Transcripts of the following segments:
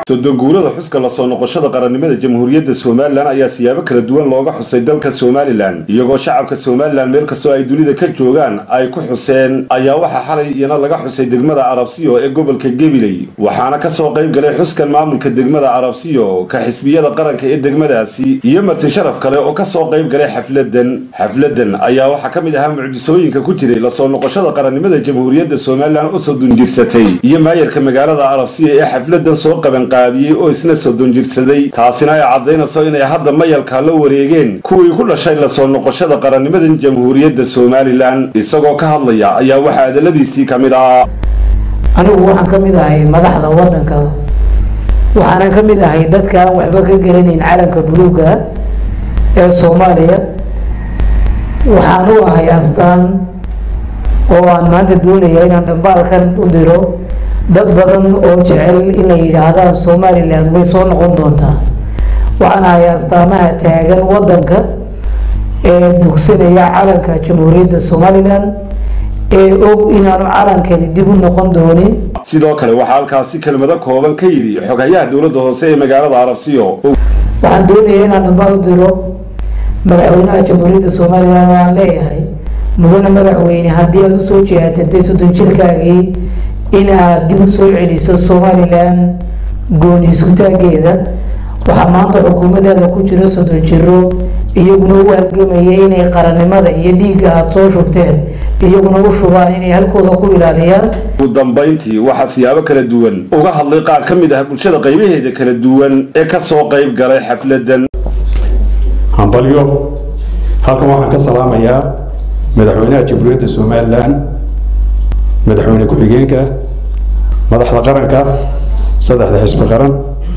sodonguurada xuska lasoo noqoshada qarannimada jamhuuriyadda somalilan ayaa siyaabo kala duwan looga xusay dalka somalilan iyagoo shacabka somalilan meel kastoo ay dunida ka joogaan ay ku xuseen ayaa waxaa xalay iyana laga xusay degmada arabsiyo ee gobolka gabiley waxaana kasoo qayb galay xuskan maamulka degmada arabsiyo ka xisbiyada qaranka ee degmadaasi iyo marti sharaf kale oo kasoo qayb galay xafladan xafladan ayaa waxaa ka mid ahaa mucjisooyinka ku jiray lasoo noqoshada qarannimada jamhuuriyadda somalilan oo soddon jirsatay iyo maayarka magaalada arabsiya ee xafladan soo qabanqaabiyey oo isna soddon jirsaday taasina ay caddaynayso inay hadda mayalkaa la wareegeen kuwii ku dhashay lasoo noqoshada qarannimadan jamhuuriyadda somalilan isagoo ka hadlaya ayaa waxaa adaladiisii ka mid ah anigu waxaan ka mid ahay madaxda waddanka waxaana ka mid ahay dadka aan waxba ka garanayn calanka buluuga ee soomaaliya waxaan u ahay astaan oo aan maanta doonaya inaan dhambaalkan u diro dad badan oo jecel inay yidhaahdaan somalilan way soo noqon doontaa waxaan ahay astaamaha taagan waddanka ee dugsanaya calanka jamhuuriyadda somalilan ee og inaanu calankani dib u noqon doonin sidoo kale waxaa halkaasi kelmado kooban ka yidhi xoghayaha dowladda hoose ee magaalada arabsiyo waxaan doonaya inaan dhambaal u diro madaxweynaha jamhuuriyadda somalilan waan leeyahay mudane madaxweyne haddii aada usoo jeehatantay soddon jirkaagii in aad dib u soo celiso somalilan gooni iskutaageeda waxaa maanta xukuumaddaada ku jira soddon jiro iyaguna u halgamaya inay qarannimada iyo dhiigga aada soo shubteen iyaguna u shubaan inay halkooda ku ilaaliyaan ugu dambayntii waxaa siyaabo kala duwan uga hadlay qaar ka mid ah bulshada qaybaheeda kala duwan ee kasoo qayb galay xafladan hambalyo halkan waxaan ka salaamayaa madaxweynaha jamhuuriyadda somalilan madaxweyne ku-xigeenka madaxda qaranka saddexda xisbi qaran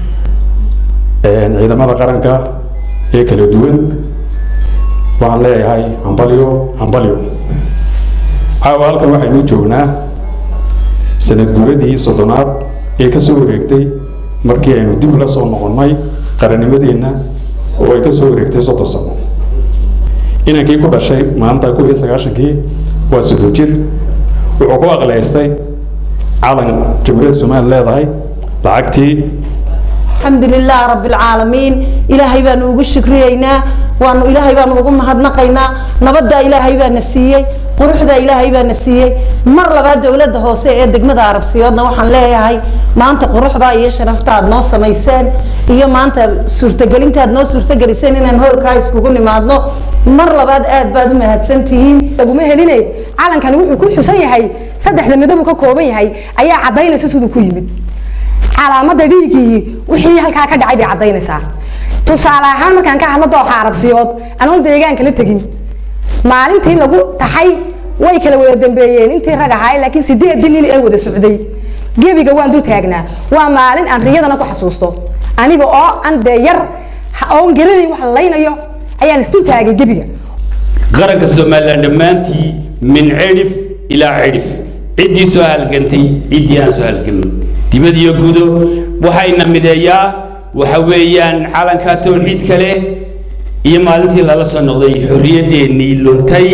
ciidamada qaranka ee kala duwan waxaan leeyahay hambalyo hambalyo caawa halkan waxaynu joognaa sanad guuradii soddonaad ee ka soo wareegtay markii aynu dib la soo noqonnay qarannimadeenna oo ay ka soo wareegtay soddon sano inankii ku dhashay maalinta kun iyo sagaashankii waa soddon jir wuxuu ku aqleystay calan jamhuuriyadda somaliya leedahay lacagtii الحمد لله رب العالمين إلهي بان ugu shukriyeynaa waanu ilaahay baan ugu mahadnaqaynaa nabadda ilaahay baa na siiyey quruxda ilaahay baa na siiyey mar labaad dowladda hoose ee degmada arabsiyoodna waxaan leeyahay maanta quruxda iyo sharafta aad noo samayseen iyo maanta suurtagelinta aad noo suurtageliseen inaan howlkaa iskugu nimaadno mar labaad aad baad u mahadsantihiin laguma helinay calankani wuxuu ku xusan yahay saddexda midab uu ka kooban yahay ayaa caddaynaysa siduu ku yimid calaamada dhiigii wixii halkaa ka dhacay bay caddaynaysaa tusaale ahaan markaan ka hadlo dooxa arabsiyood anoon deegaanka la tegin maalintii lagu taxay way kala wada dambeeyeen intii rag ahaa laakiin sideedii nin ee wada socday gebiga waan dul taagnaa waa maalin aan riyadana ku xasuusto aniga oo aan dee yar oon garanayn wax la laynayo ayaan isdul taagay gebiga qaranka somalilan dhammaantii min cidhif ilaa cidhif ciddii soo halgantay ciddii aan soo halgamin dibad iyo gudo waxayna mideeyaa waxa weeyaan calanka towxiidka leh iyo maalintii lala soo noqday xorriyaddeenii luntay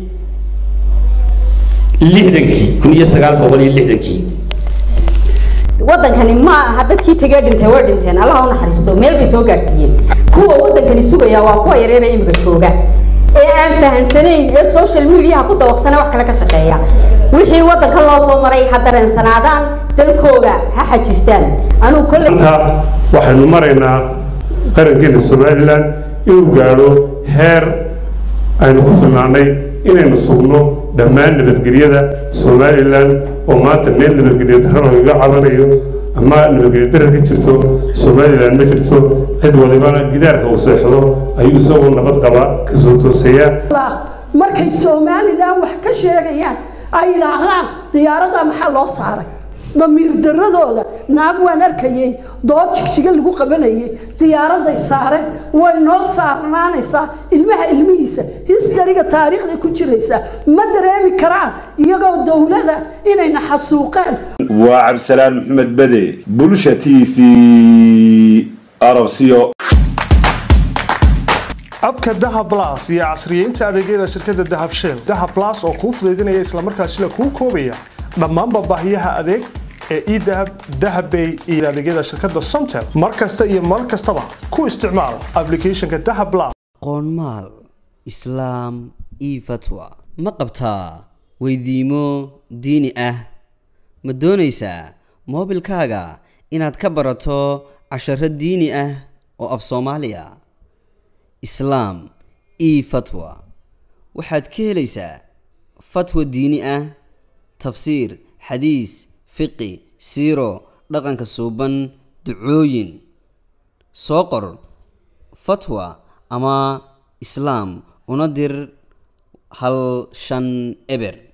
lixdankii kun iyo sagaal boqol iyo lixdankii waddankani ma aha dadkii tegee dhintay way dhinteen allaha u naxariisto meel bay soo gaadhsiiyeen kuwa waddankani sugaya waa kuwa yareera imika jooga ee aan fahansanayn ee social mediaha ku dawaqsana wax kale ka shaqeeya wixii waddanka loo soo maray ha dareensanaadaan dalkooga ha xajistaan anuu kolley waxaynu maraynaa qarankeena somalilan inuu gaadho heer aynu ku filnaanay inaynu sugno dhammaan nabadgelyada somalilan oo maanta meel nabadgelya darro iga cadanayo ama nabadgelya darra ka jirto somalilan ma jirto cid walibana gidaarka uu seexdo ayuu isagoo nabad qaba kasoo toosayaa markay somalilan wax ka sheegayaan ay yidhaahdaan diyaarada maxaa loo saaray damiir daradooda naag waan arkayay dood jigjiga lagu qabanayay diyaaraday saareen way noo saarnaanaysaa ilmaha ilmihiisa histariga taariikhda ku jiraysa ma dareemi karaan iyagoo dowlada inayna xasuuqeen waa cabdisalaan maxamed bade bulsha t v arabsiyo abka dahab blas iyo casriyeynta adeegyada shirkadda dahab shell dahab blas oo kuu fudaydinaya islamarkaasina kuu koobaya dhammaanba baahiyaha adeeg ee edahab dahabbay iyo adeegyada shirkadda somtel mar kasta iyo mar kastaba ku isticmaal applicationka dahab plus qoonmaal islaam io fatwa ma qabtaa weydiimo diini ah ma doonaysaa moobilkaaga inaad ka barato casharo diini ah oo af soomaaliya islaam io fatwa waxaad ka helaysaa fatwa diini ah tafsiir xadiis fiqi siiro dhaqanka suuban ducooyin soo qor fatwa ama islaam una dir hal shan eber